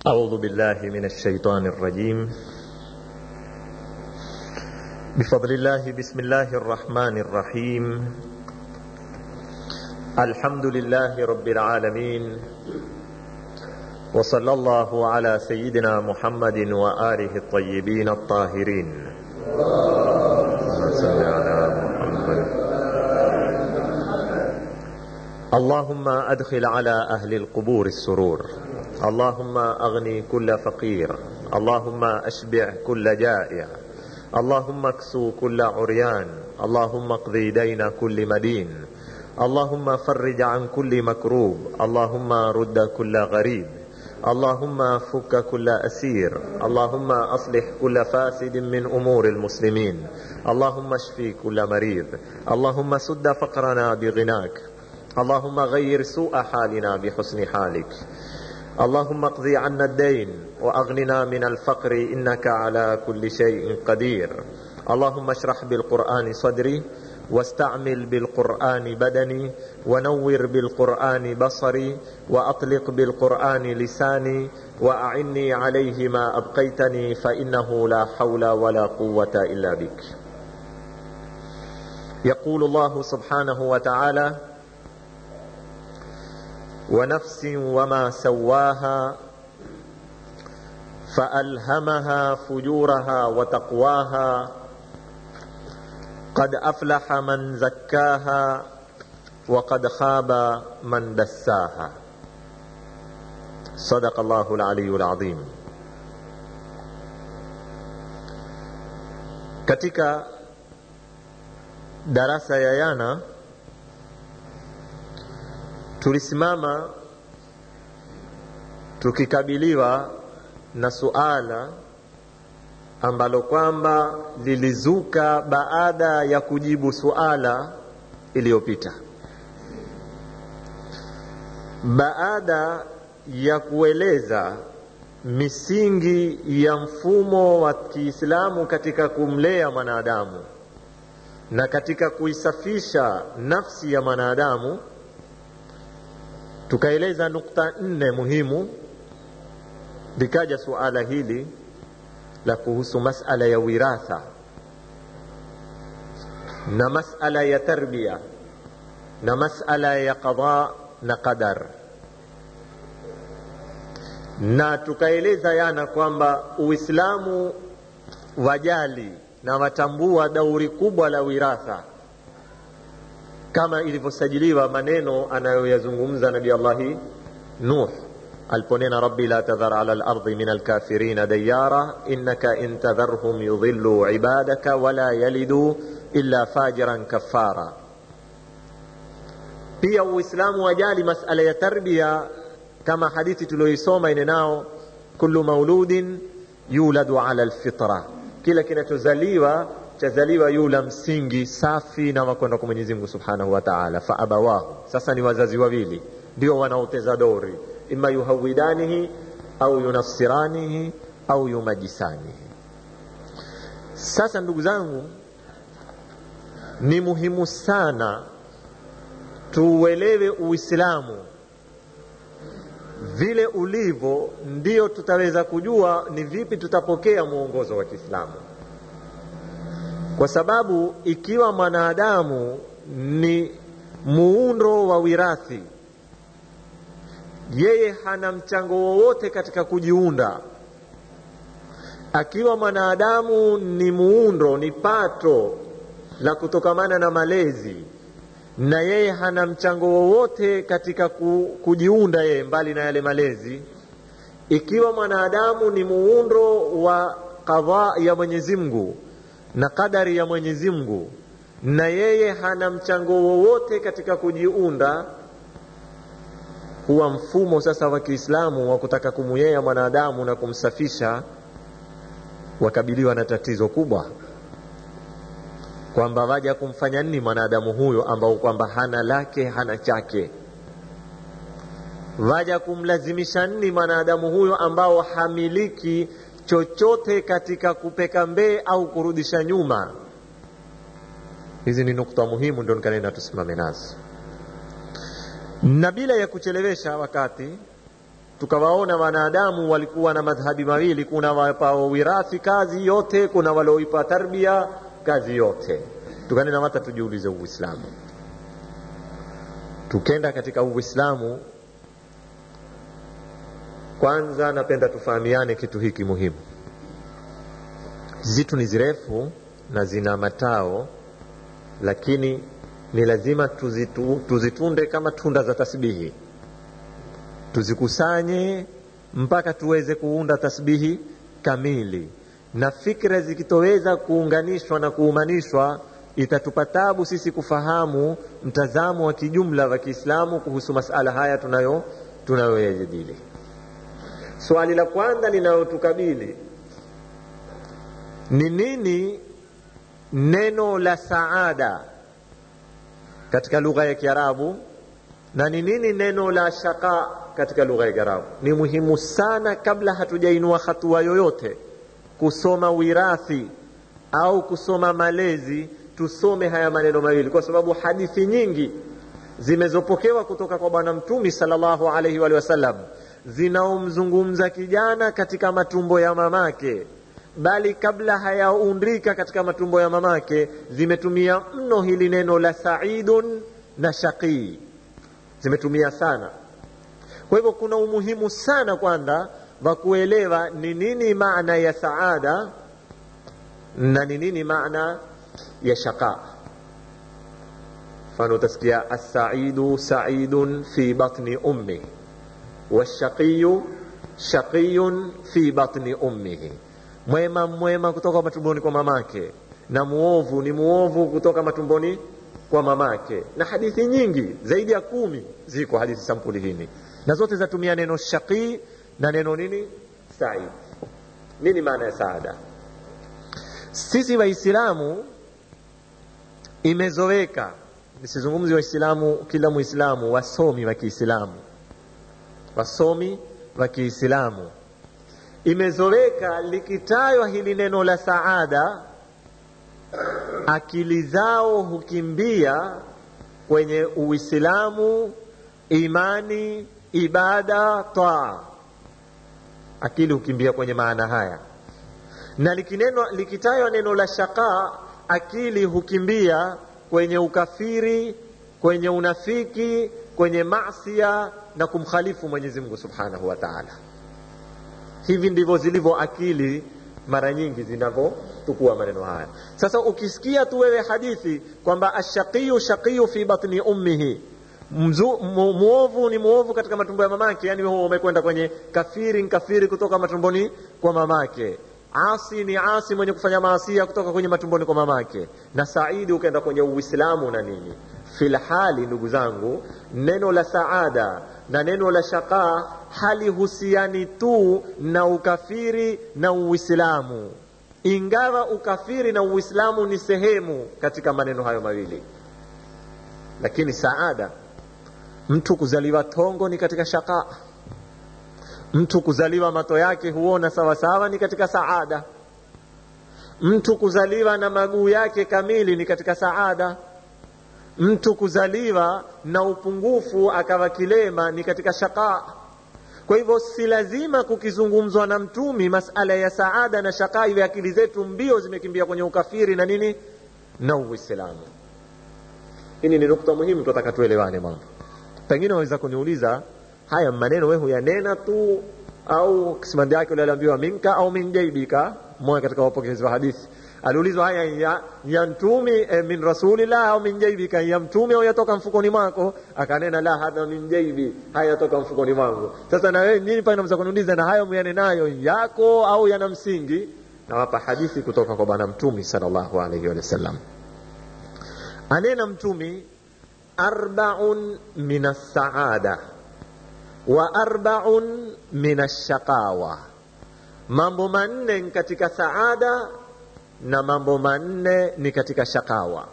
أعوذ بالله من الشيطان الرجيم بفضل الله بسم الله الرحمن الرحيم الحمد لله رب العالمين وصلى الله على سيدنا محمد وآله الطيبين الطاهرين صل على محمد اللهم أدخل على أهل القبور السرور اللهم أغني كل فقير اللهم أشبع كل جائع اللهم اكسو كل عريان اللهم اقضي دين كل مدين اللهم فرج عن كل مكروب اللهم رد كل غريب اللهم فك كل أسير اللهم أصلح كل فاسد من أمور المسلمين اللهم اشفي كل مريض اللهم سد فقرنا بغناك اللهم غير سوء حالنا بحسن حالك اللهم اقض عنا الدين واغننا من الفقر انك على كل شيء قدير اللهم اشرح بالقران صدري واستعمل بالقران بدني ونور بالقران بصري واطلق بالقران لساني واعني عليه ما ابقيتني فانه لا حول ولا قوه الا بك يقول الله سبحانه وتعالى ونفس وما سواها فألهمها فجورها وتقواها قد أفلح من زكاها وقد خاب من دساها صدق الله العلي العظيم katika darasa ya yana tulisimama tukikabiliwa na suala ambalo kwamba lilizuka baada ya kujibu suala iliyopita baada ya kueleza misingi ya mfumo wa Kiislamu katika kumlea mwanadamu na katika kuisafisha nafsi ya mwanadamu tukaeleza nukta nne muhimu likaja suala hili la kuhusu masala ya wiratha na masala ya tarbia na masala ya qada na qadar na tukaeleza yana kwamba uislamu wajali na watambua dauri kubwa la wiratha kama ilivyosajiliwa maneno anayoyazungumza nabi allahi nuh aliponena rabbi la tadhar ala lardi min alkafirina dayara innaka in tadharhum yudhillu ibadaka wala yalidu illa fajiran kafara pia uislamu wajali masala ya tarbia kama hadithi tulioisoma inenao kullu mauludin yuladu ala lfitra kila kinachozaliwa chazaliwa yula msingi safi na wakwenda kwa Mwenyezi Mungu Subhanahu wa Ta'ala, fa abawahu. Sasa ni wazazi wawili ndio wanaoteza dori, imma yuhawidanihi au yunassiranihi au yumajisanihi. Sasa ndugu zangu, ni muhimu sana tuuelewe Uislamu vile ulivyo, ndio tutaweza kujua ni vipi tutapokea mwongozo wa Kiislamu kwa sababu ikiwa mwanadamu ni muundo wa wirathi, yeye hana mchango wowote katika kujiunda. Akiwa mwanadamu ni muundo, ni pato la kutokamana na malezi, na yeye hana mchango wowote katika kujiunda yeye, mbali na yale malezi. Ikiwa mwanadamu ni muundo wa kadhaa ya Mwenyezi Mungu na kadari ya Mwenyezi Mungu na yeye hana mchango wowote katika kujiunda, huwa mfumo sasa wa Kiislamu wa kutaka kumuyea mwanadamu na kumsafisha wakabiliwa na tatizo kubwa, kwamba waja kumfanya nini mwanadamu huyo ambao kwamba hana lake hana chake, waja kumlazimisha nini mwanadamu huyo ambao hamiliki chochote katika kupeka mbee au kurudisha nyuma. Hizi ni nukta muhimu, ndio nikanena tusimame nazo, na bila ya kuchelewesha wakati tukawaona wanadamu walikuwa na madhhabi mawili kuna wapao wirathi kazi yote kuna walioipa tarbia kazi yote tukanena hata tujiulize uislamu tukenda katika uislamu kwanza napenda tufahamiane kitu hiki muhimu zitu ni zirefu na zina matao lakini ni lazima tuzitu, tuzitunde kama tunda za tasbihi tuzikusanye mpaka tuweze kuunda tasbihi kamili na fikra zikitoweza kuunganishwa na kuumanishwa itatupa tabu sisi kufahamu mtazamo wa kijumla wa kiislamu kuhusu masala haya tunayo tunayoyajadili swali la kwanza linalotukabili ni nini neno la saada katika lugha ya kiarabu na ni nini neno la shaka katika lugha ya kiarabu ni muhimu sana kabla hatujainua hatua yoyote kusoma wirathi au kusoma malezi tusome haya maneno mawili kwa sababu hadithi nyingi zimezopokewa kutoka kwa bwana mtumi salllahu alaihi wa sallam zinaomzungumza kijana katika matumbo ya mamake bali kabla hayaundika katika matumbo ya mamake zimetumia mno hili neno la saidun na shaqii zimetumia sana kwa hivyo kuna umuhimu sana kwanza wa kuelewa ni nini maana ya saada na ni nini maana ya shaqa mfano utasikia assaidu saidun fi batni ummi washaqiyu shaqiyun fi batni ummihi mwema mwema kutoka matumboni kwa mamake na muovu ni muovu kutoka matumboni kwa mamake na hadithi nyingi zaidi ya kumi ziko hadithi sampuli hini na zote zatumia neno shaqii na neno nini said nini maana ya saada sisi waislamu imezoweka nisizungumzi waislamu kila muislamu wasomi wa kiislamu wasomi wa kiislamu imezoweka likitajwa hili neno la saada akili zao hukimbia kwenye uislamu imani ibada taa akili hukimbia kwenye maana haya na likineno, likitajwa neno la shaqa akili hukimbia kwenye ukafiri kwenye unafiki kwenye masia na kumkhalifu mwenyezi mungu subhanahu wa taala hivi ndivyo zilivyo akili mara nyingi zinavyotukua maneno haya sasa ukisikia tu wewe hadithi kwamba ashaqiyu shaqiyu fi batni ummihi Mzu, mu, muovu ni muovu katika matumbo ya mamake yani huo umekwenda kwenye kafiri ni kafiri kutoka matumboni kwa mamake asi ni asi mwenye kufanya maasia kutoka kwenye matumboni kwa mamake na saidi ukaenda kwenye uislamu na nini filhali ndugu zangu neno la saada na neno la shaqa halihusiani tu na ukafiri na uislamu ingawa ukafiri na uislamu ni sehemu katika maneno hayo mawili lakini saada mtu kuzaliwa tongo ni katika shaqa mtu kuzaliwa mato yake huona sawasawa ni katika saada mtu kuzaliwa na maguu yake kamili ni katika saada mtu kuzaliwa na upungufu akawa kilema ni katika shaqa kwa hivyo si lazima kukizungumzwa na mtumi masala ya saada na shaqa iwe akili zetu mbio zimekimbia kwenye ukafiri na nini na uislamu hili ni nukta muhimu tunataka tuelewane mambo pengine waweza kuniuliza haya maneno wewe huyanena tu au kisimandi yake ule aliambiwa minka au min jaibika mmoja katika wapokezi wa hadithi aliulizwa haya ya, ya mtumi eh, min rasulillah au min jaibika ya mtume au yatoka mfukoni mwako akanena la hadha min jaibi haya yatoka mfukoni mwangu sasa na wewe nini pale unaweza kuniuliza na hayo muyanenayo yako au yana msingi nawapa hadithi kutoka kwa bwana mtumi sallallahu alaihi wasallam anena mtumi arbaun min assaada wa arbaun min ashaqawa mambo manne ni katika saada na mambo manne ni katika shakawa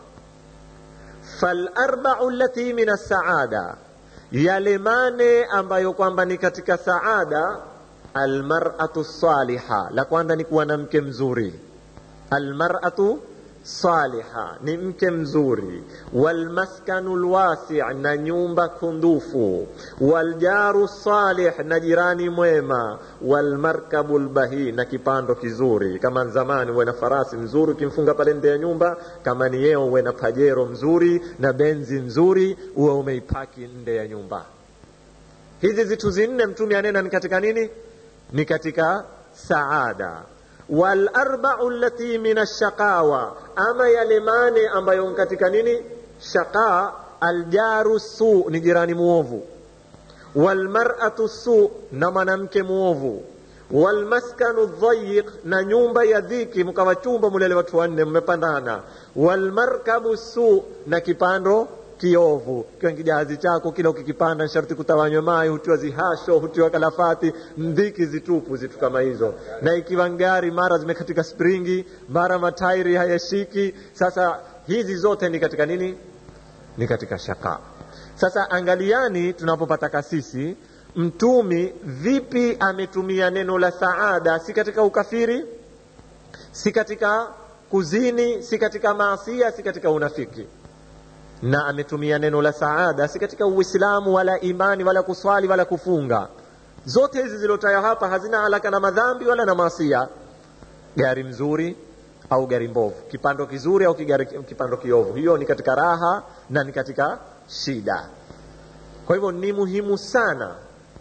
falarbau lati min assaada yale mane ambayo kwamba ni katika saada almaratu saliha la kwanza ni kuwa na mke mzuri almaratu saliha ni mke mzuri walmaskanu lwasi na nyumba kundufu waljaru salih na jirani mwema walmarkabu lbahi na kipando kizuri kama zamani uwe na farasi mzuri ukimfunga pale nde ya nyumba kama ni yeo uwe na pajero mzuri na benzi mzuri uwe umeipaki nde ya nyumba hizi zitu zinne mtume anena ni katika nini ni katika saada walarbau lati min ashaqawa ama yale mane ambayo katika nini shaqa aljaru su ni jirani muovu walmaratu su na mwanamke muovu walmaskanu dhayiq na nyumba ya dhiki mkawa chumba mulele watu wanne mmepandana walmarkabu su na kipando kiovu kiwa kijahazi chako kila ukikipanda sharti kutawanywa mai hutiwa zihasho hutiwa kalafati mdhiki zitupu zitu kama hizo na ikiwa ngari mara zimekatika springi mara matairi hayashiki sasa hizi zote ni katika nini ni katika shaka sasa angaliani tunapopata kasisi mtumi vipi ametumia neno la saada si katika ukafiri si katika kuzini si katika maasia si katika unafiki na ametumia neno la saada si katika uislamu wala imani wala kuswali wala kufunga zote hizi ziliotaja hapa hazina alaka na madhambi wala na maasia gari mzuri au gari mbovu kipando kizuri au kigari, kipando kiovu hiyo ni katika raha na ni katika shida kwa hivyo ni muhimu sana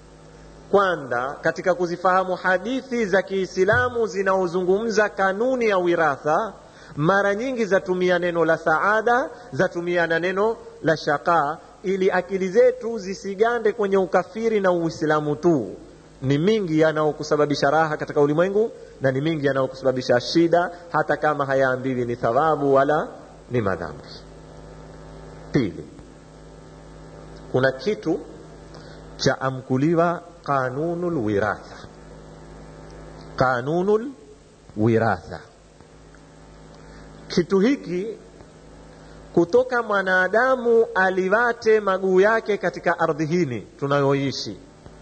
kwanza katika kuzifahamu hadithi za kiislamu zinaozungumza kanuni ya wiratha mara nyingi zatumia neno la saada zatumia na neno la shaka ili akili zetu zisigande kwenye ukafiri na uislamu tu ni mingi yanayokusababisha raha katika ulimwengu na ni mingi yanayokusababisha shida hata kama hayaambiwi ni thawabu wala ni madhambi pili kuna kitu cha amkuliwa qanunul wiratha qanunul wiratha kitu hiki kutoka mwanadamu aliwate maguu yake katika ardhi hini tunayoishi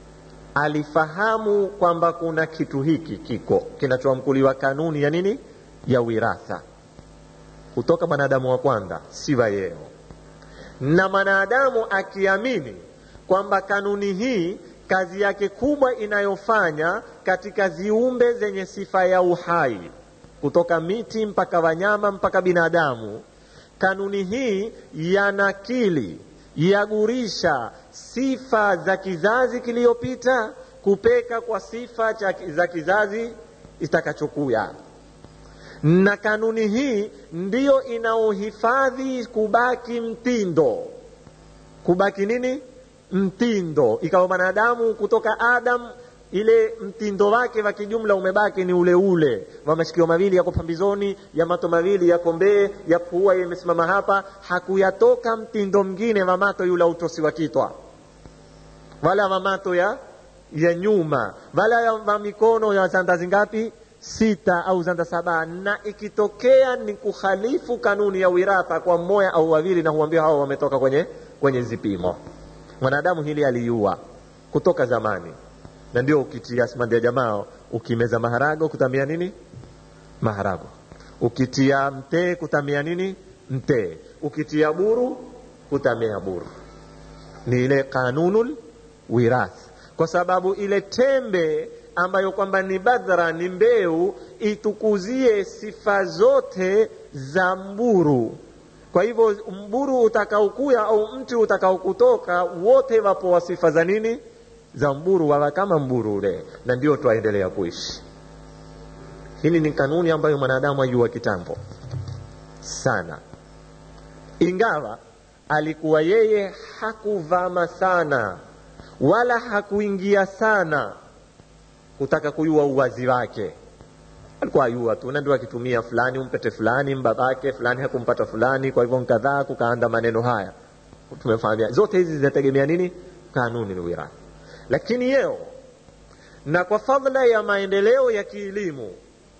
alifahamu kwamba kuna kitu hiki kiko kinachoamkuliwa kanuni ya nini ya wiratha kutoka mwanadamu wa kwanza siwa yeo na mwanadamu akiamini kwamba kanuni hii kazi yake kubwa inayofanya katika ziumbe zenye sifa ya uhai kutoka miti mpaka wanyama mpaka binadamu kanuni hii yanakili yagurisha sifa za kizazi kiliyopita kupeka kwa sifa za kizazi itakachokuya na kanuni hii ndiyo inaohifadhi kubaki mtindo kubaki nini mtindo ikawa mwanadamu kutoka adam ile mtindo wake wa kijumla umebaki ni ule ule wa mashikio mawili yako pambizoni ya mato mawili yako mbee ya pua imesimama hapa hakuyatoka mtindo mwingine wa mato yule utosi wa kitwa wala wa mato ya ya nyuma wala ya wa mikono ya zanda zingapi sita au zanda saba na ikitokea ni kukhalifu kanuni ya wiratha kwa mmoja au wawili na huambia hao wametoka kwenye kwenye zipimo mwanadamu hili aliua kutoka zamani na ndio ukitia simandi ya jamaa ukimeza maharago kutamia nini maharago ukitia mtee kutamia nini mtee ukitia buru kutamia buru ni ile kanunul wirath kwa sababu ile tembe ambayo kwamba ni badhra ni mbeu itukuzie sifa zote za mburu kwa hivyo mburu utakaokuya au mti utakaokutoka wote wapo wa sifa za nini za mburu wawa kama mburu ule na ndio twaendelea kuishi hili ni kanuni ambayo mwanadamu ajua kitambo sana ingawa alikuwa yeye hakuvama sana wala hakuingia sana kutaka kuyua uwazi wake alikuwa ayua tu na ndio akitumia fulani umpete fulani mbabake fulani hakumpata fulani kwa hivyo nkadhaa kukaanda maneno haya tumefahamia zote hizi zinategemea nini kanuni ni wirathi lakini yeo na kwa fadhila ya maendeleo ya kielimu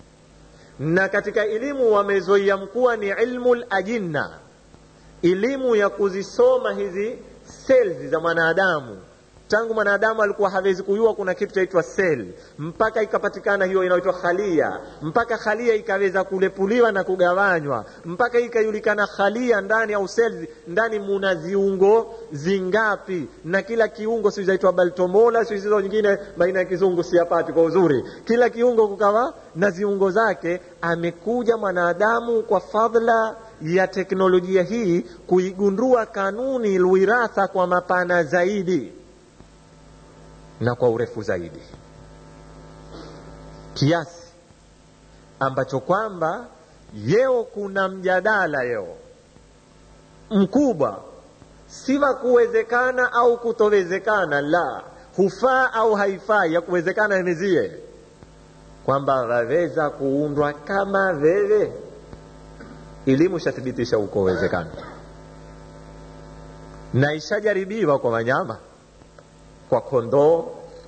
na katika elimu wamezoia mkuwa ni ilmu lajinna elimu ya kuzisoma hizi cells za mwanadamu tangu mwanadamu alikuwa hawezi kujua kuna kitu chaitwa sel mpaka ikapatikana hiyo inaitwa khalia mpaka khalia ikaweza kulepuliwa na kugawanywa mpaka ikajulikana khalia ndani au sel ndani muna ziungo zingapi na kila kiungo si zaitwa baltomola si hizo nyingine baina ya kizungu siapati kwa uzuri kila kiungo kukawa na ziungo zake amekuja mwanadamu kwa fadhla ya teknolojia hii kuigundua kanuni lwiratha kwa mapana zaidi na kwa urefu zaidi kiasi ambacho kwamba yeo kuna mjadala yeo mkubwa si wa kuwezekana au kutowezekana la hufaa au haifai ya kuwezekana emezie kwamba waweza kuundwa kama wewe elimu ishathibitisha uko uwezekano na ishajaribiwa kwa wanyama kwa kondoo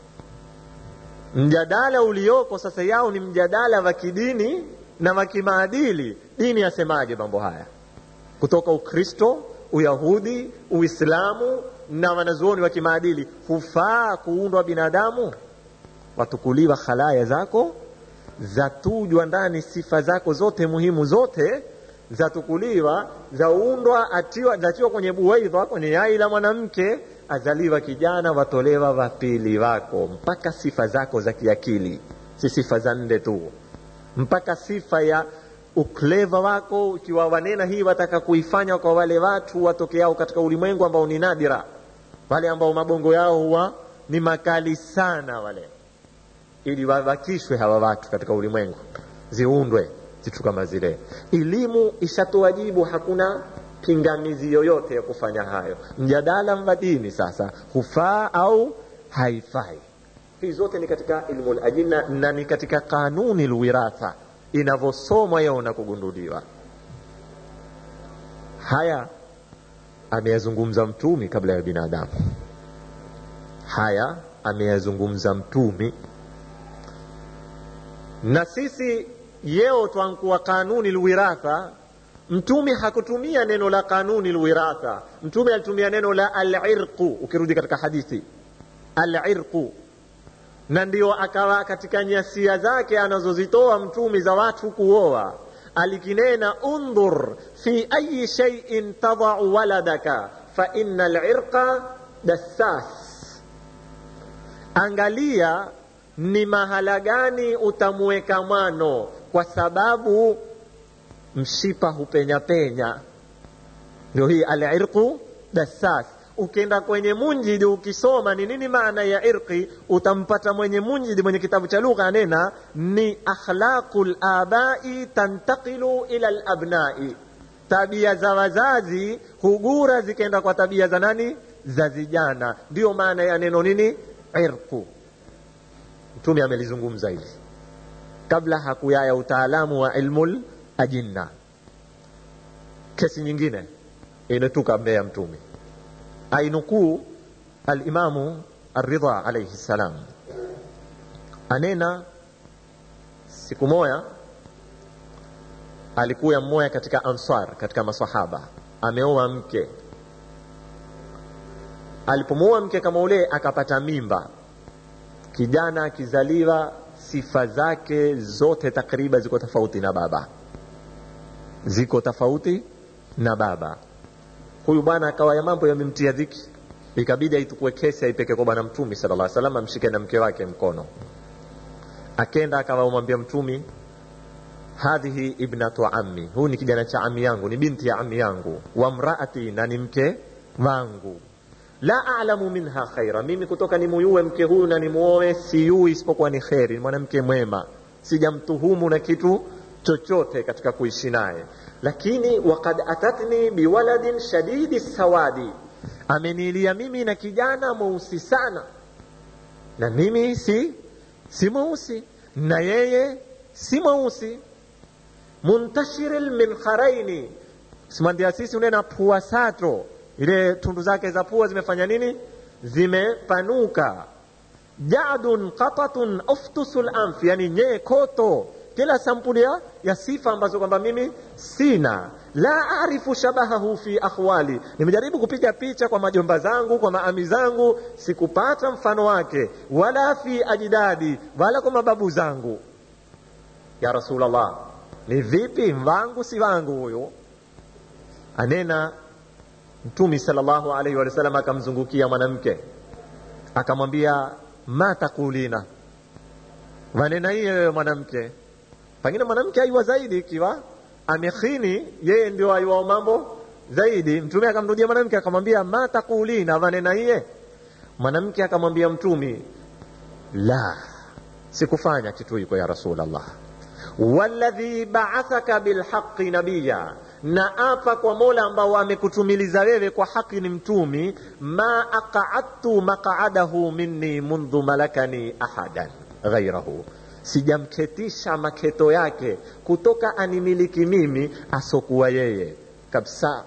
mjadala ulioko sasa yao ni mjadala wa kidini na wa kimaadili dini yasemaje mambo haya kutoka ukristo uyahudi uislamu na wanazuoni wa kimaadili hufaa kuundwa binadamu watukuliwa khalaya zako zatujwa ndani sifa zako zote muhimu zote zatukuliwa zaundwa atiwa zatiwa kwenye buwaidha kwenye yai la mwanamke azaliwa kijana watolewa wapili wako mpaka sifa zako za kiakili si sifa za nde tu mpaka sifa ya ukleva wako ukiwa wanena hii wataka kuifanya kwa wale watu watokeao katika ulimwengu ambao ni nadira wale ambao mabongo yao huwa ni makali sana wale ili wabakishwe hawa watu katika ulimwengu ziundwe zitu kama zile elimu ishatoa jibu hakuna pingamizi yoyote ya kufanya hayo mjadala wa dini sasa hufaa au haifai hii zote ni katika ilmu lajina na ni katika kanuni lwiratha inavyosomwa yeo na kugunduliwa haya ameyazungumza mtumi kabla ya binadamu haya ameyazungumza mtumi na sisi yeo twankuwa kanuni lwiratha mtume hakutumia neno la kanuni lwiratha mtume alitumia neno la alirqu ukirudi katika hadithi alirqu na ndio akawa katika nyasia zake anazozitoa mtumi za watu kuoa alikinena undhur fi ayi shaiin tadau waladaka fa ina lirqa dassas angalia ni mahala gani utamweka mwano kwa sababu mshipa hupenya penya ndio hii alirqu dassas ukienda kwenye munjidi ukisoma ni nini maana ya irqi utampata mwenye munjidi mwenye kitabu cha lugha anena ni akhlaqu labai tantaqilu ila labnai tabia za wazazi hugura zikaenda kwa tabia za nani za vijana ndiyo maana ya neno nini irqu mtume amelizungumza hili kabla hakuyaya utaalamu wa ilmul ajinna kesi nyingine inetuka mbele ya mtume ainukuu alimamu aridha alaihi ssalam anena siku moya alikuya mmoja katika ansar katika masahaba ameoa mke alipomuoa mke kama ule akapata mimba kijana akizaliwa sifa zake zote takriban ziko tofauti na baba ziko tofauti na baba huyu bwana akawa ya mambo yamemtia dhiki ikabidi aitukue kesi aipeke kwa bwana mtumi sala llah salam amshike na mke wake mkono akenda akawamwambia mtumi hadhihi ibnatu ammi huyu ni kijana cha ami yangu ni binti ya ami yangu wa mraati na ni mke wangu la alamu minha khaira mimi kutoka nimuyue mke huyu na nimuoe siyui isipokuwa ni kheri ni mwanamke mwema sijamtuhumu na kitu chochote katika kuishi naye lakini wakad atatni biwaladin shadidi sawadi ameniilia mimi na kijana mweusi sana na mimi si si mweusi na yeye si mweusi muntashiri lminkharaini simandia sisi unena pua sato ile tundu zake za pua zimefanya nini zimepanuka jadun qatatun uftusul anf yani nyee koto kila sampuli ya, ya sifa ambazo kwamba mimi sina la arifu shabahahu fi akhwali nimejaribu kupiga picha kwa majomba zangu kwa maami zangu sikupata mfano wake wala fi ajdadi wala kwa mababu zangu ya rasulllah ni vipi wangu si wangu huyu anena mtumi salllahu alaihi wa sallam akamzungukia mwanamke akamwambia ma takulina wanena hiye wewe mwanamke pengine mwanamke aiwa zaidi ikiwa amekhini yeye ndio aiwao mambo zaidi mtume akamrudia mwanamke akamwambia ma takulina wanena hiye mwanamke akamwambia mtumi la sikufanya kitu hiko ya rasulllah walladhi baathaka bilhaqi nabiya na apa kwa mola ambao amekutumiliza wewe kwa haki ni mtumi ma aqadtu maqadahu minni mundhu malakani ahadan ghairahu sijamketisha maketo yake kutoka animiliki mimi asokuwa yeye kabisa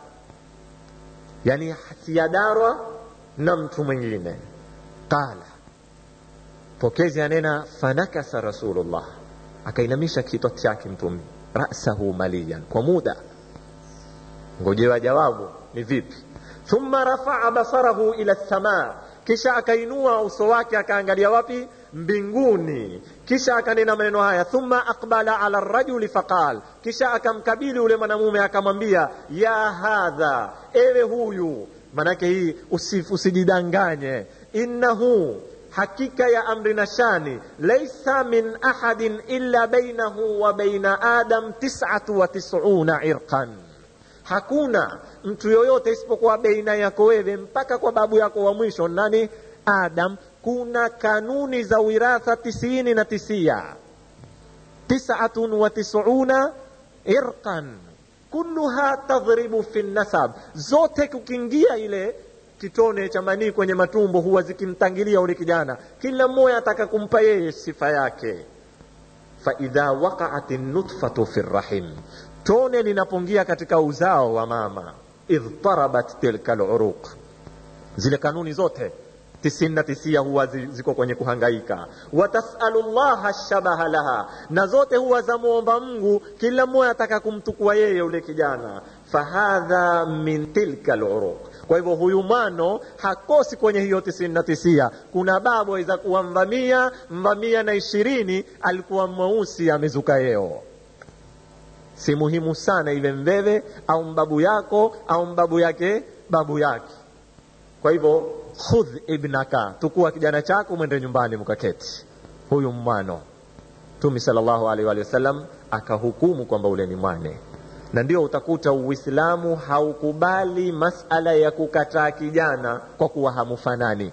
yani siyadarwa na mtu mwingine qala pokezi anena fanakasa rasulullah akainamisha kichwa chake mtume rasahu maliyan kwa muda ngojewa jawabu ni vipi thumma rafaa basarahu ila lsamaa kisha akainua uso wake akaangalia wapi mbinguni kisha akanena maneno haya thumma aqbala ala rajuli faqal kisha akamkabili ule mwanamume akamwambia ya hadha ewe huyu manake hii usijidanganye innahu hakika ya amri na shani laisa min ahadin illa bainahu wa baina adam tisatu wa tisuna irqan hakuna mtu yoyote isipokuwa baina yako wewe mpaka kwa babu yako wa mwisho nani adam kuna kanuni za wiratha tisini na tisia tisatun wa tisuna irqan kulluha tadhribu fi nasab zote kukiingia ile kitone cha manii kwenye matumbo huwa zikimtangilia ule kijana kila mmoja ataka kumpa yeye sifa yake faidha waqaat nutfatu fi rrahim tone linapongia katika uzao wa mama idhtarabat tilka luruq zile kanuni zote tisini na tisia huwa ziko kwenye kuhangaika watasalu llaha shabaha laha na zote huwa zamwomba mungu kila mmoja ataka kumtukua yeye ule kijana fahadha min tilka luruq kwa hivyo huyu mwano hakosi kwenye hiyo tisini na tisia kuna babu aweza kuwa mvamia mvamia na ishirini alikuwa mweusi amezuka yeo si muhimu sana iwe mveve au mbabu yako au mbabu yake babu yake kwa hivyo khudh ibnaka tukua kijana chako mwende nyumbani mkaketi huyu mwano mtumi salllahu alaihi wa sallam akahukumu kwamba ule ni mwane na ndio utakuta uislamu haukubali masala ya kukataa kijana kwa kuwa hamufanani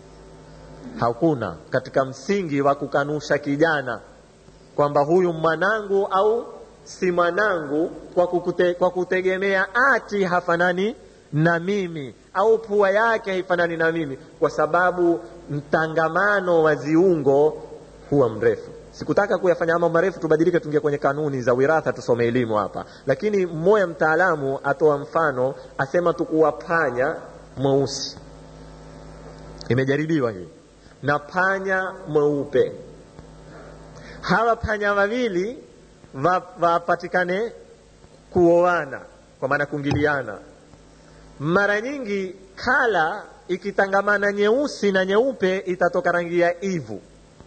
hakuna katika msingi wa kukanusha kijana kwamba huyu mwanangu au si mwanangu kwa, kukute, kwa kutegemea ati hafanani na mimi au pua yake haifanani na mimi kwa sababu mtangamano wa ziungo huwa mrefu sikutaka kuyafanya mambo marefu tubadilike tuingie kwenye kanuni za wiratha tusome elimu hapa lakini mmoja mtaalamu atoa mfano asema tukuwa panya mweusi imejaribiwa hii na panya mweupe hawa panya wawili wapatikane wa kuoana kwa maana kuingiliana mara nyingi kala ikitangamana nyeusi na nyeupe itatoka rangi ya ivu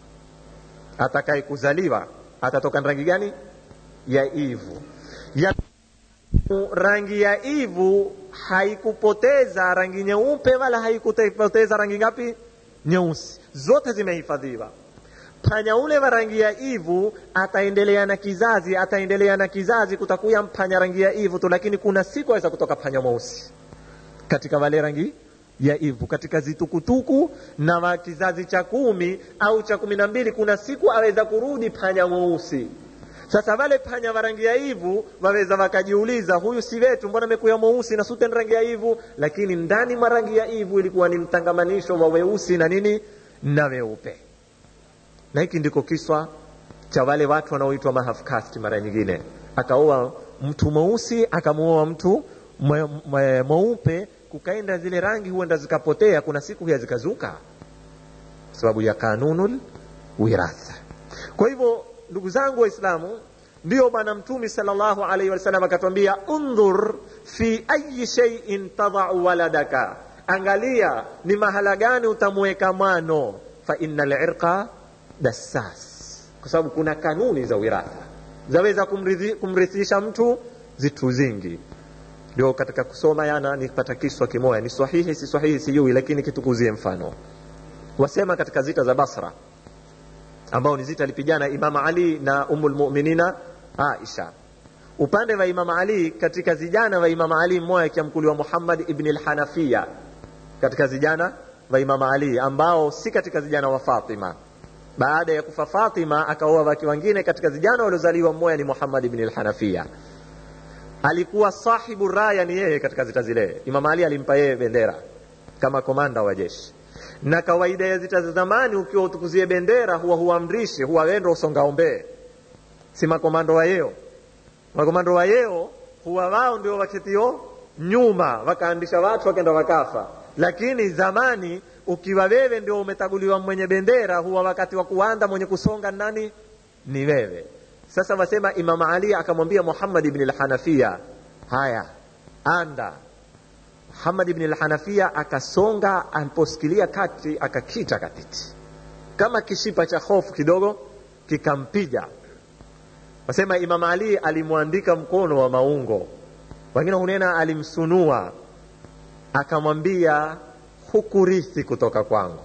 atakaye kuzaliwa atatoka rangi gani ya ivu ya rangi ya ivu haikupoteza rangi nyeupe wala haikupoteza rangi ngapi nyeusi zote zimehifadhiwa panya ule wa rangi ya ivu ataendelea na kizazi ataendelea na kizazi kutakuya mpanya rangi ya ivu tu lakini kuna siku aweza kutoka panya mweusi katika wale rangi ya ivu katika zitukutuku na wa kizazi cha kumi au cha kumi na mbili kuna siku aweza kurudi panya mweusi sasa wale panya wa rangi ya ivu waweza wakajiuliza huyu si wetu mbona amekuya mweusi na sute ni rangi ya ivu lakini ndani mwa rangi ya ivu ilikuwa ni mtangamanisho wa weusi na nini na weupe na hiki ndiko kiswa cha wale watu wanaoitwa mahafkasti mara nyingine akaoa mtu mweusi akamuoa mtu mweupe kukaenda zile rangi huenda zikapotea kuna siku huya zikazuka sababu ya kanunul wiratha kwa hivyo ndugu zangu waislamu ndio bwana mtumi salllahu alaihi wasallam akatwambia undhur fi ayi sheiin tadau waladaka angalia ni mahala gani utamweka mwano fa inna lirqa dassas kwa sababu kuna kanuni za wiratha zaweza kumrithi, kumrithisha mtu zitu zingi ndio katika kusoma yana nipata kiswa kimoya ni sahihi si sahihi sijui lakini kitukuzie mfano wasema katika zita za basra ambao ni zita alipigana imama ali na umu lmuminina aisha upande wa imama ali katika zijana wa imama ali mmoja akiamkuliwa muhammad ibni lhanafiya katika zijana wa imama ali ambao si katika zijana wa fatima baada ya kufa fatima akaoa wake wengine katika vijana waliozaliwa mmoja ni muhammad ibn al-hanafiya alikuwa sahibu raya ni yeye katika zita zile imam ali alimpa yeye bendera kama komanda wa jeshi na kawaida ya zita za zamani ukiwa utukuzie bendera huwa huamrishi huwa wendo usongaombee si makomando wa yeo makomando wa yeo huwa wao ndio waketio nyuma wakaandisha watu wakenda wakafa lakini zamani ukiwa wewe ndio umetaguliwa mwenye bendera huwa wakati wa kuanda mwenye kusonga nani ni wewe sasa wasema imam ali akamwambia muhammad ibn al-hanafiya haya anda muhammad ibn al-hanafiya akasonga aliposikilia kati akakita katiti kama kishipa cha hofu kidogo kikampiga wasema imam ali alimwandika mkono wa maungo wengine hunena alimsunua akamwambia hukurithi kutoka kwangu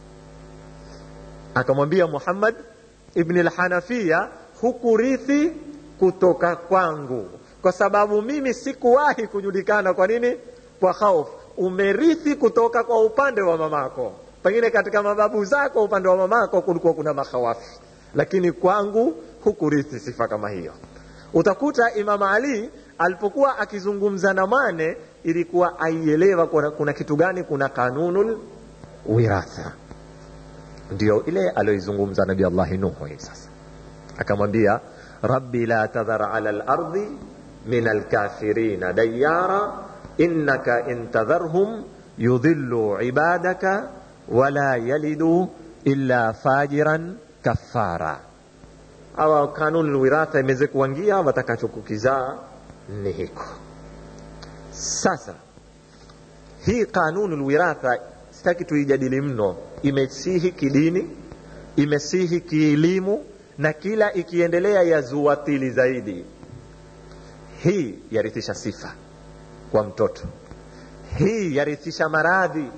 akamwambia muhammad ibn lhanafiya hukurithi kutoka kwangu kwa sababu mimi sikuwahi kujulikana kwa nini kwa hofu umerithi kutoka kwa upande wa mamako pengine katika mababu zako upande wa mamako kulikuwa kuna makhawafi lakini kwangu hukurithi sifa kama hiyo utakuta imam ali alipokuwa akizungumza na mane ilikuwa aielewa kuna, kuna kitu gani kuna kanunul wiratha ndio ile aliyoizungumza nabi allahi nuhu hii sasa akamwambia rabbi la tadhar ala lardi min alkafirina dayara innaka in tadharhum yudhillu ibadaka wala yalidu illa fajiran kafara awa kanuni lwiratha imeze kuwangia watakachokukizaa ni hiko sasa hii kanuni lwiratha sitaki tuijadili mno imesihi kidini imesihi kielimu na kila ikiendelea yazuatili zaidi hii yarithisha sifa kwa mtoto hii yarithisha maradhi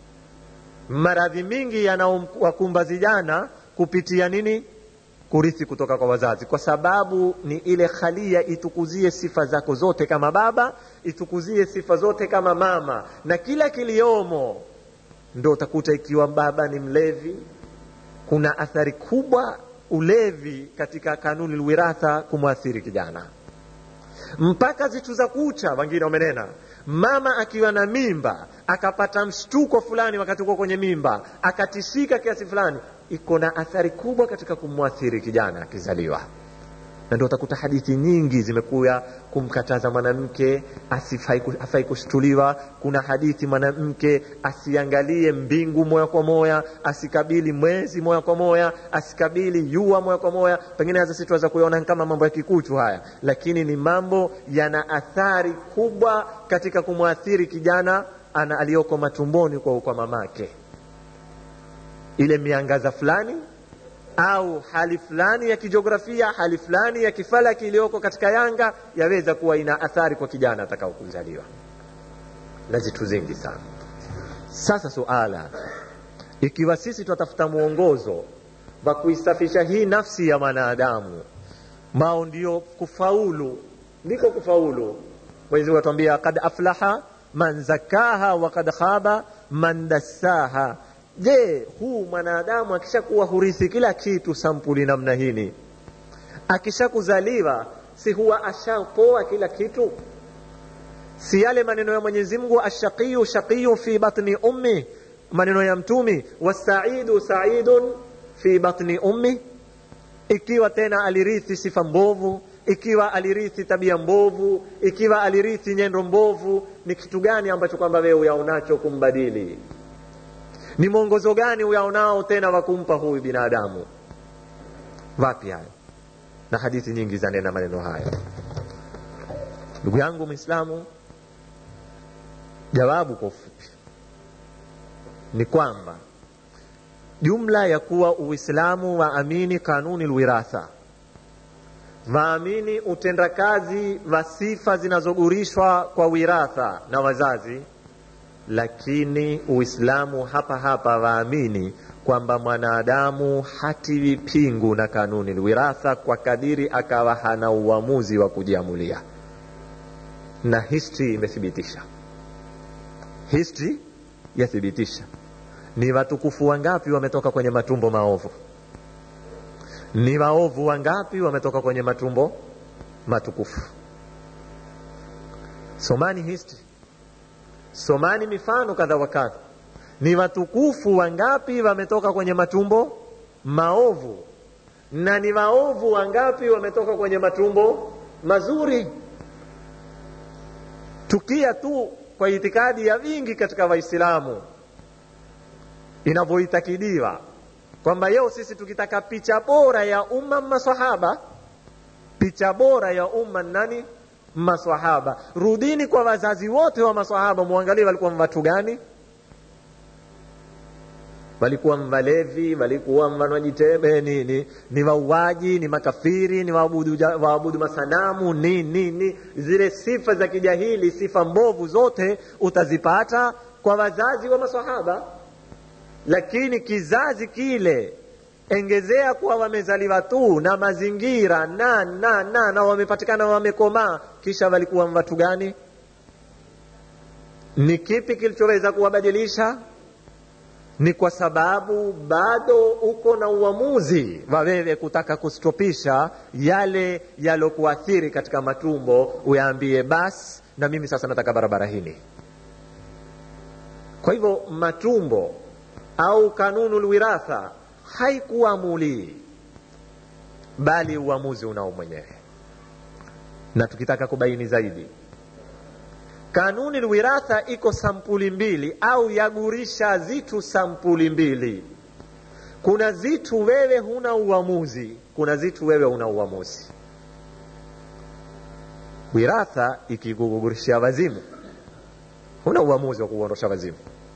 maradhi mingi yanawakumba vijana kupitia nini kurithi kutoka kwa wazazi kwa sababu ni ile khalia itukuzie sifa zako zote kama baba itukuzie sifa zote kama mama na kila kiliomo ndo utakuta ikiwa baba ni mlevi kuna athari kubwa ulevi katika kanuni lwiratha kumwathiri kijana mpaka zitu za kucha wengine wamenena mama akiwa na mimba akapata mshtuko fulani wakati uko kwenye mimba akatishika kiasi fulani iko na athari kubwa katika kumwathiri kijana akizaliwa na ndio utakuta hadithi nyingi zimekuya kumkataza mwanamke asifai kushtuliwa kuna hadithi mwanamke asiangalie mbingu moya kwa moya asikabili mwezi moya kwa moya asikabili jua moya kwa moya pengine hasa si tuweza kuyaona kama mambo ya kikuchu haya lakini ni mambo yana athari kubwa katika kumwathiri kijana ana aliyoko matumboni kwa, kwa mamake ile miangaza fulani au hali fulani ya kijiografia hali fulani ya kifalaki iliyoko katika yanga yaweza kuwa ina athari kwa kijana atakao kuzaliwa na zitu zingi sana sasa suala ikiwa sisi twatafuta mwongozo wa kuisafisha hii nafsi ya mwanadamu mao ndio kufaulu ndiko kufaulu mwenyezi mungu atuambia kad aflaha man zakaha wa kad khaba man dassaha je huu mwanadamu akishakuwa hurithi kila kitu sampuli namna hini akishakuzaliwa si huwa ashapoa kila kitu si yale maneno ya mwenyezi mungu ashaqiyu shaqiyu fi batni ummi maneno ya mtumi wasaidu saidun fi batni ummi ikiwa tena alirithi sifa mbovu ikiwa alirithi tabia mbovu ikiwa alirithi nyendo mbovu ni kitu gani ambacho kwamba wewe uyaonacho kumbadili ni mwongozo gani uyaonao tena wa kumpa huyu binadamu wapi hayo na hadithi nyingi zanena maneno haya ndugu yangu mwislamu jawabu kwa ufupi ni kwamba jumla ya kuwa uislamu waamini kanuni lwiratha waamini utendakazi wa sifa zinazogurishwa kwa wiratha na wazazi lakini uislamu hapa hapa waamini kwamba mwanadamu hatiwi pingu na kanuni lwiratha kwa kadiri akawa hana uamuzi wa kujiamulia na history imethibitisha history yathibitisha ni watukufu wangapi wametoka kwenye matumbo maovu ni waovu wangapi wametoka kwenye matumbo matukufu somani history somani mifano kadha wa kadha ni watukufu wangapi wametoka kwenye matumbo maovu na ni waovu wangapi wametoka kwenye matumbo mazuri tukia tu kwa itikadi ya wingi katika waislamu inavyoitakidiwa kwamba leo sisi tukitaka picha bora ya umma masahaba picha bora ya umma nani masahaba rudini kwa wazazi wote wa masahaba muangalie walikuwa watu gani walikuwa mvalevi walikuwa mvanywaji tebe ni, ni, ni wauaji ni makafiri ni waabudu, waabudu masanamu ni, ni, ni zile sifa za kijahili sifa mbovu zote utazipata kwa wazazi wa masahaba lakini kizazi kile engezea kuwa wamezaliwa tu na mazingira na na na na wamepatikana wamekomaa kisha walikuwa watu gani ni kipi kilichoweza kuwabadilisha ni kwa sababu bado uko na uamuzi wa wewe kutaka kustopisha yale yalokuathiri katika matumbo uyaambie basi na mimi sasa nataka barabara hini kwa hivyo matumbo au kanunu lwiratha haikuamulii bali uamuzi unao mwenyewe na tukitaka kubaini zaidi kanuni lwiratha iko sampuli mbili au yagurisha zitu sampuli mbili kuna zitu wewe huna uamuzi kuna zitu wewe una uamuzi wiratha ikikugurishia wazimu huna uamuzi wa kuondosha wazimu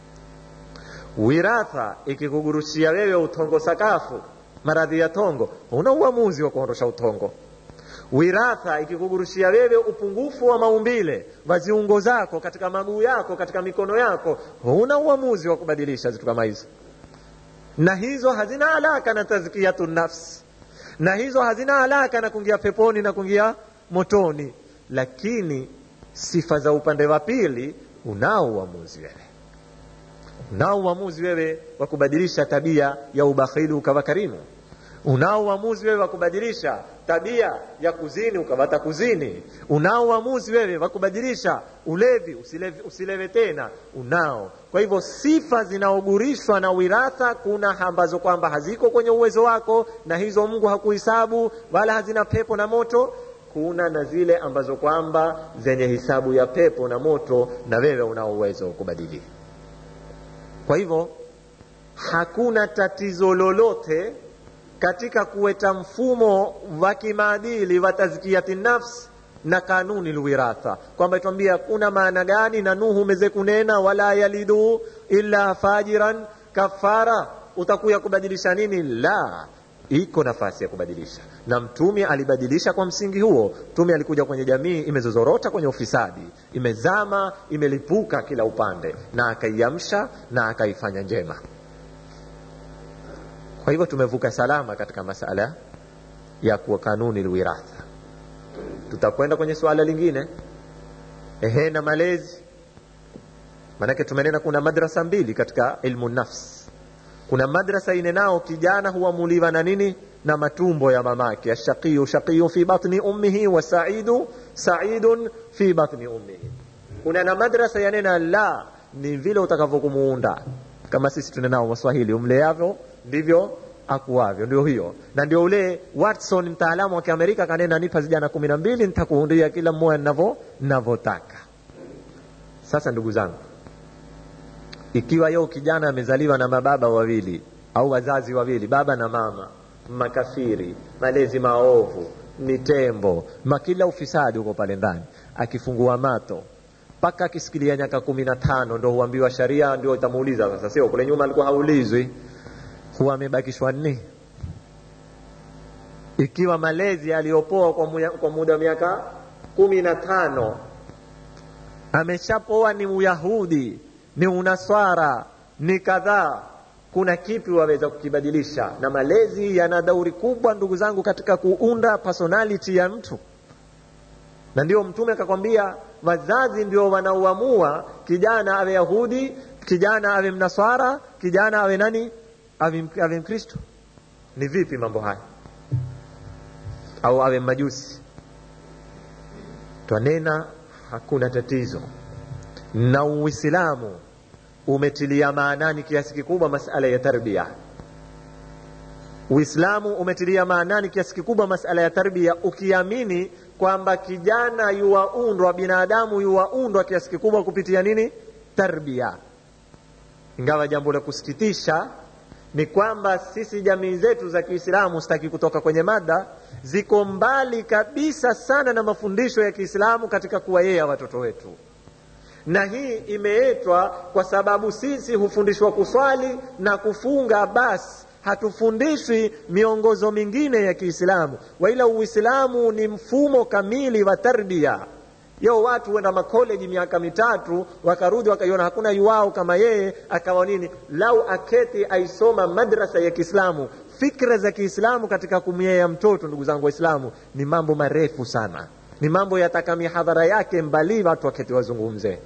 wiratha ikikugurushia wewe utongo sakafu maradhi ya tongo huna uamuzi wa kuondosha utongo wiratha ikikugurushia wewe upungufu wa maumbile wa ziungo zako katika maguu yako katika mikono yako huna uamuzi wa kubadilisha vitu kama hizo na hizo hazina alaka na tazkiyatu nafsi na hizo hazina alaka na kuingia peponi na kuingia motoni lakini sifa za upande wa pili unao uamuzi wewe unao uamuzi wewe wa kubadilisha tabia ya ubakhili ukawa karimu unao uamuzi wewe wa kubadilisha tabia ya kuzini ukapata kuzini unao uamuzi wewe wa kubadilisha ulevi usilevi, usilewe tena unao kwa hivyo sifa zinaogurishwa na wiratha kuna ambazo kwamba haziko kwenye uwezo wako na hizo mungu hakuhisabu wala hazina pepo na moto kuna na zile ambazo kwamba zenye hisabu ya pepo na moto na wewe unao uwezo wa kubadili kwa hivyo hakuna tatizo lolote katika kuweta mfumo wa kimaadili wa tazkiyati nafs na kanuni lwiratha kwamba itwambia kuna maana gani na nuhu umeze kunena wala yalidu illa fajiran kafara utakuya kubadilisha nini la iko nafasi ya kubadilisha na mtume alibadilisha kwa msingi huo mtume alikuja kwenye jamii imezozorota kwenye ufisadi imezama imelipuka kila upande na akaiamsha na akaifanya njema kwa hivyo tumevuka salama katika masala ya kuwa kanuni lwiratha tutakwenda kwenye suala lingine ehe na malezi maanake tumenena kuna madrasa mbili katika ilmu nafs kuna madrasa inenao kijana huamuliwa na nini na matumbo ya mamake ashaqiyu shaqiyu fi batni ummihi wa saidu saidun fi batni ummihi kuna na madrasa yanena la ni vile utakavyokumuunda kama sisi tunenao waswahili umleavyo ndivyo akuavyo ndio hiyo na ndio ule watson mtaalamu wa kiamerika kanena nipa vijana kumi na mbili nitakuundia kila mmoja navo navyotaka sasa ndugu zangu ikiwa yeo kijana amezaliwa na mababa wawili au wazazi wawili baba na mama makafiri malezi maovu ni tembo makila ufisadi huko pale ndani akifungua mato mpaka akisikilia nyaka kumi na tano ndo huambiwa sharia ndio itamuuliza sasa sio kule nyuma alikuwa haulizwi huwa amebakishwa nini ikiwa malezi aliyopoa kwa, muya, kwa muda wa miaka kumi na tano ameshapoa ni uyahudi ni unaswara ni kadhaa kuna kipi waweza kukibadilisha na malezi yana dauri kubwa ndugu zangu katika kuunda personality ya mtu na ndio mtume akakwambia wazazi ndio wanaoamua kijana awe yahudi kijana awe mnaswara kijana awe nani awe, awe mkristo ni vipi mambo haya au awe majusi twanena hakuna tatizo na uislamu umetilia maanani kiasi kikubwa masala ya tarbia uislamu umetilia maanani kiasi kikubwa masala ya tarbia ukiamini kwamba kijana yuwaundwa binadamu yuwaundwa kiasi kikubwa kupitia nini tarbia ingawa jambo la kusikitisha ni kwamba sisi jamii zetu za kiislamu sitaki kutoka kwenye mada ziko mbali kabisa sana na mafundisho ya kiislamu katika kuwayea watoto wetu na hii imeetwa kwa sababu sisi hufundishwa kuswali na kufunga basi hatufundishwi miongozo mingine ya kiislamu waila uislamu ni mfumo kamili wa tarbia yo watu wenda makoleji miaka mitatu wakarudi wakaiona hakuna yuwao kama yeye akawa nini lau aketi aisoma madrasa ya kiislamu fikra za kiislamu katika kumyea mtoto ndugu zangu waislamu ni mambo marefu sana ni mambo yataka mihadhara yake mbali watu waketi wazungumze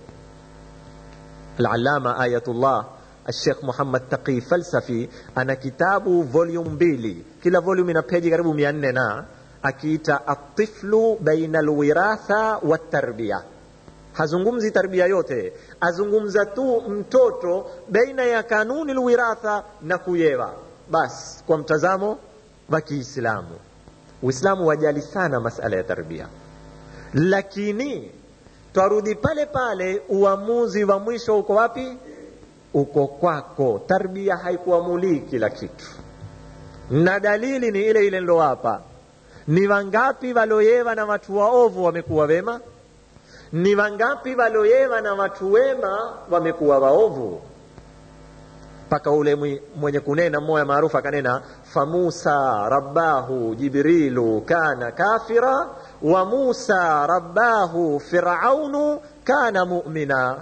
alalama ayatullah الشيخ محمد تقي فلسفي ana kitabu volume mbili kila volume ina peji karibu mia nne na akiita atiflu baina alwiratha watarbiya hazungumzi tarbia yote azungumza tu mtoto baina ya kanuni lwiratha na kuyewa basi kwa mtazamo wa kiislamu uislamu wajali sana masala ya tarbia lakini twarudi pale pale uamuzi wa mwisho uko wapi uko kwako tarbia haikuamulii kila kitu na dalili ni ile ile nilowapa ni wangapi waloyewa na watu waovu wamekuwa wema ni wangapi waloyewa na watu wema wamekuwa waovu mpaka ule mwenye kunena mmoja maarufu akanena famusa rabbahu jibrilu kana kafira wa musa rabbahu firaunu kana mumina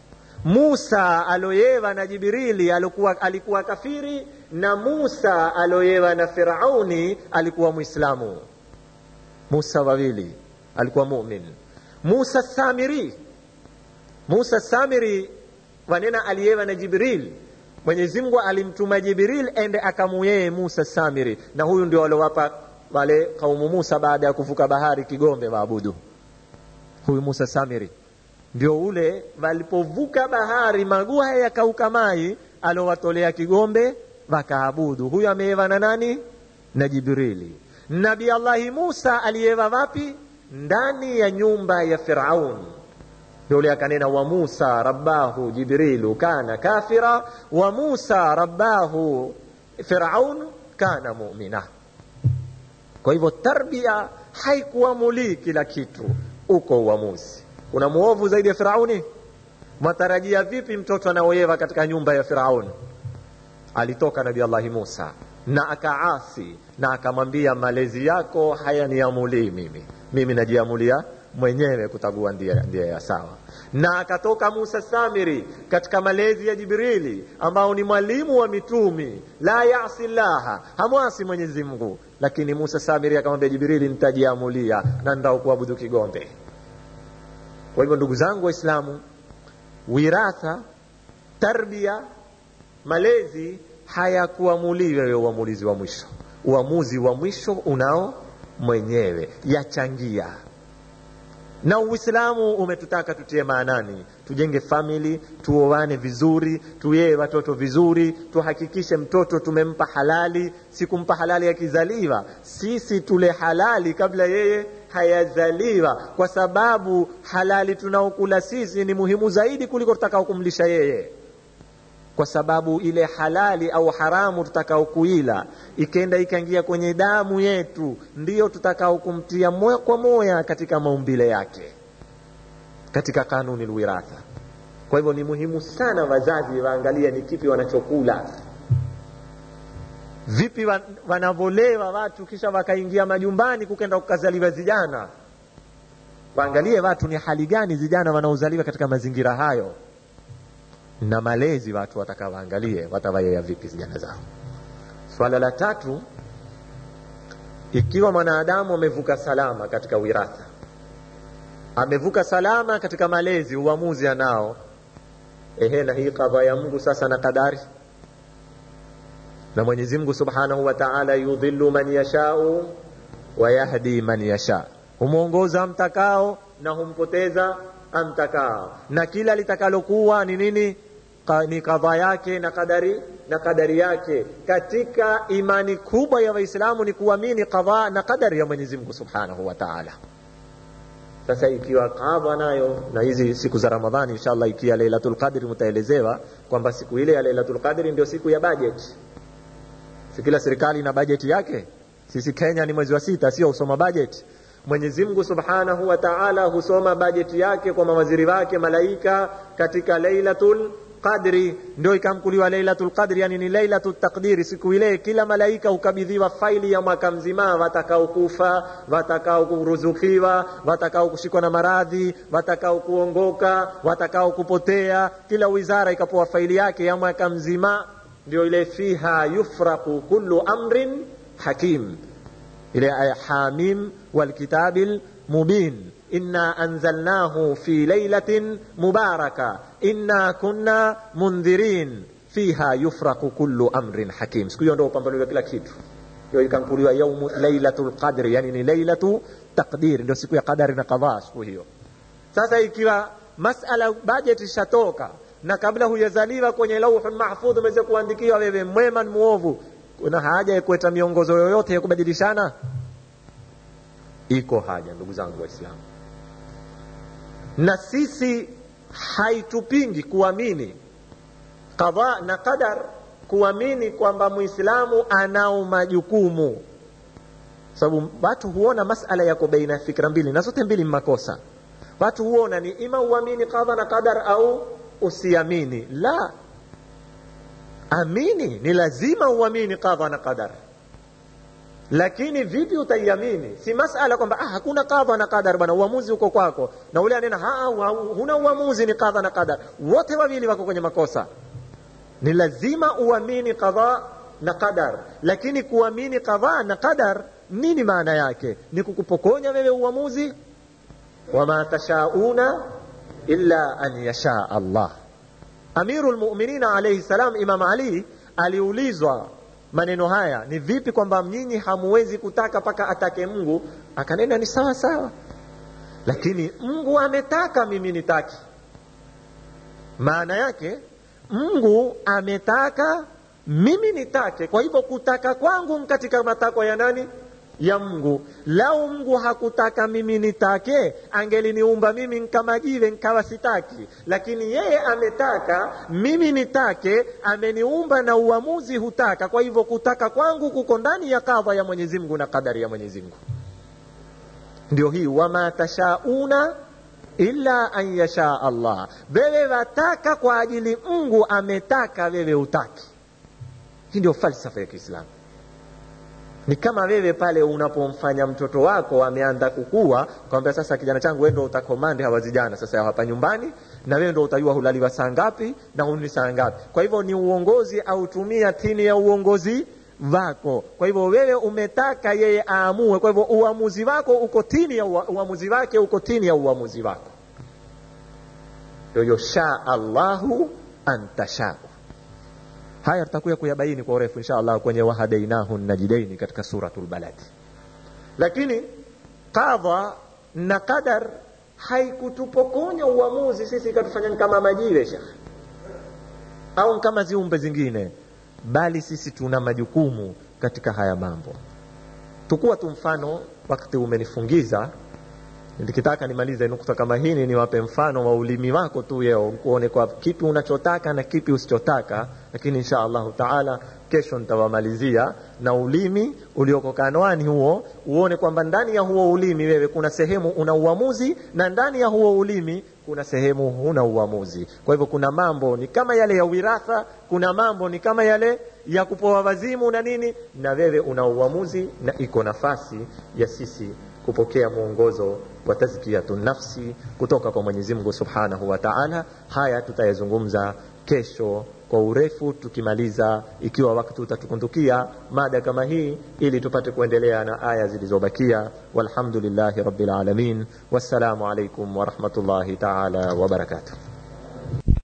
musa aloyewa na jibrili alikuwa, alikuwa kafiri na musa aloyewa na firauni alikuwa mwislamu musa wawili alikuwa mumin musa samiri musa samiri wanena aliyewa na jibril mwenyezi mungu alimtuma jibril ende akamuyeye musa samiri na huyu ndio waliowapa wale kaumu musa baada ya kuvuka bahari kigombe waabudu huyu musa samiri ndio ule walipovuka bahari maguu haya yakauka mai alowatolea kigombe wakaabudu huyu ameeva na nani na jibrili nabi allahi musa aliyewa wapi ndani ya nyumba ya firaun ndio ule akanena wa musa rabbahu jibrilu kana kafira wa musa rabbahu firaun kana mumina kwa hivyo tarbia haikuamulii kila kitu uko uamuzi kuna muovu zaidi ya firauni matarajia vipi mtoto anaoyewa katika nyumba ya firauni alitoka nabi allahi musa na akaasi na akamwambia malezi yako hayaniamulii mimi mimi najiamulia mwenyewe kutagua ndia ya sawa na akatoka musa samiri katika malezi ya jibrili ambao ni mwalimu wa mitumi la yasi llaha hamwasi mwenyezi mungu lakini musa samiri akamwambia jibrili nitajiamulia na nitakuabudu kigombe kwa hivyo ndugu zangu waislamu wiratha tarbia malezi hayakuamulii wewe uamulizi wa mwisho uamuzi wa mwisho unao mwenyewe yachangia na uislamu umetutaka tutie maanani tujenge famili tuoane vizuri tuyee watoto vizuri tuhakikishe mtoto tumempa halali si kumpa halali akizaliwa sisi tule halali kabla yeye hayazaliwa kwa sababu halali tunaokula sisi ni muhimu zaidi kuliko tutakao kumlisha yeye kwa sababu ile halali au haramu tutakao kuila ikenda ikaingia kwenye damu yetu ndiyo tutakao kumtia moya kwa moya katika maumbile yake katika kanuni lwiratha kwa hivyo ni muhimu sana wazazi waangalia ni kipi wanachokula vipi wanavolewa watu kisha wakaingia majumbani kukenda kukazaliwa vijana waangalie watu ni hali gani vijana wanaozaliwa katika mazingira hayo na malezi watu watakawaangalie watawayea vipi vijana zao swala la tatu ikiwa mwanadamu amevuka salama katika wiratha amevuka salama katika malezi uamuzi anao ehe na hii kadha ya mungu sasa na kadari na mwenyezi mungu subhanahu wa taala yudhillu man yashau wa yahdi man yasha humwongoza amtakao na humpoteza amtakao na kila litakalokuwa ni nini Ka, ni kadha yake na kadari na kadari yake katika imani kubwa ya waislamu ni kuamini kadha na kadari ya mwenyezi mungu subhanahu wa taala sasa ikiwa kadha nayo na hizi siku za ramadhani inshallah ikiwa lailatul qadri mtaelezewa kwamba siku ile ya lailatul qadri ndio siku ya budget si kila serikali ina bajeti yake sisi kenya ni mwezi wa sita sio usoma bajeti mwenyezi mungu subhanahu wa taala husoma bajeti yake kwa mawaziri wake malaika katika lailatul qadri ndio ikamkuliwa lailatul qadri yani ni lailatul taqdiri siku ile kila malaika hukabidhiwa faili ya mwaka mzima watakao kufa watakao kuruzukiwa watakao kushikwa na maradhi watakao kuongoka watakao kupotea kila wizara ikapewa faili yake ya mwaka mzima ndio ile fiha yufraqu kullu amrin hakim ile aya hamim walkitabil mubin inna anzalnahu fi lailatin mubaraka inna kunna mundhirin fiha yufraqu kullu amrin hakim siku hiyo ndio upambanuliwa kila kitu hiyo ikankuliwa yaumu lailatul qadri yani ni lailatu taqdir ndio siku ya qadari na qadha siku hiyo sasa ikiwa masala budget ishatoka na kabla hujazaliwa kwenye lauhul mahfudh umeweza kuandikiwa wewe mwema ni muovu kuna haja ya kuweta miongozo yoyote ya kubadilishana iko haja ndugu zangu waislamu na sisi haitupingi kuamini qadha na qadar kuamini kwamba muislamu anao majukumu sababu watu huona masala yako baina ya fikra mbili na zote mbili makosa watu huona ni ima uamini qadha na qadar au usiamini la amini ni lazima uamini qadha na qadar lakini vipi utaiamini si masala kwamba ah, hakuna kadha na qadar bwana uamuzi uko kwako na ule anena huna uamuzi ni kadha na qadar wote wawili wako kwenye makosa ni lazima uamini qadha na qadar lakini kuamini qadha na qadar nini maana yake ni kukupokonya wewe uamuzi wama tashauna illa an yasha allah amiru lmuminina alaihi salam imam ali aliulizwa maneno haya ni vipi kwamba nyinyi hamuwezi kutaka mpaka atake mungu akanena ni sawa sawa lakini mungu ametaka mimi nitaki maana yake mungu ametaka mimi nitake kwa hivyo kutaka kwangu katika matakwa ya nani ya mungu lau mungu hakutaka mimi nitake angeliniumba mimi nkamajive nkawa sitaki lakini yeye ametaka mimi nitake ameniumba na uamuzi hutaka kwa hivyo kutaka kwangu kuko ndani ya kadha ya mwenyezi mungu na kadari ya mwenyezi mungu ndio hii wama tashauna illa an yasha allah wewe wataka kwa ajili mungu ametaka wewe utaki hii ndio falsafa ya kiislamu ni kama wewe pale unapomfanya mtoto wako ameanza kukua kwambia sasa kijana changu wewe ndo utakomandi hawa vijana sasa hapa nyumbani na wewe ndo utajua hulaliwa saa ngapi na huni saa ngapi kwa hivyo ni uongozi au tumia tini ya uongozi wako kwa hivyo wewe umetaka yeye aamue kwa hivyo uamuzi wako uko tini ya uamuzi wake uko tini ya uamuzi wako ndio shaa allahu antashau haya tutakuya kuyabaini kwa urefu insha allah kwenye wahadainahu najidaini katika suratul balad lakini kadha na qadar haikutupokonya uamuzi sisi ikatufanya kama majiwe shekh au kama ziumbe zingine bali sisi tuna majukumu katika haya mambo tukuwa tu mfano wakati umenifungiza nikitaka nimalize nukta kama hii niwape mfano wa ulimi wako tu yeo kuone kwa kipi unachotaka na kipi usichotaka lakini insha allahu taala kesho nitawamalizia na ulimi ulioko kanwani huo uone kwamba ndani ya huo ulimi wewe kuna sehemu una uamuzi na ndani ya huo ulimi kuna sehemu huna uamuzi kwa hivyo kuna mambo ni kama yale ya wiratha kuna mambo ni kama yale ya kupoa wazimu na nini na wewe una uamuzi na iko nafasi ya sisi kupokea mwongozo wa tazkiyatu nafsi kutoka kwa Mwenyezi Mungu Subhanahu wa Ta'ala. Haya tutayazungumza kesho kwa urefu tukimaliza, ikiwa wakati utatukundukia mada kama hii, ili tupate kuendelea na aya zilizobakia. Walhamdulillahi rabbil alamin, wassalamu alaikum warahmatullahi ta'ala wabarakatuh.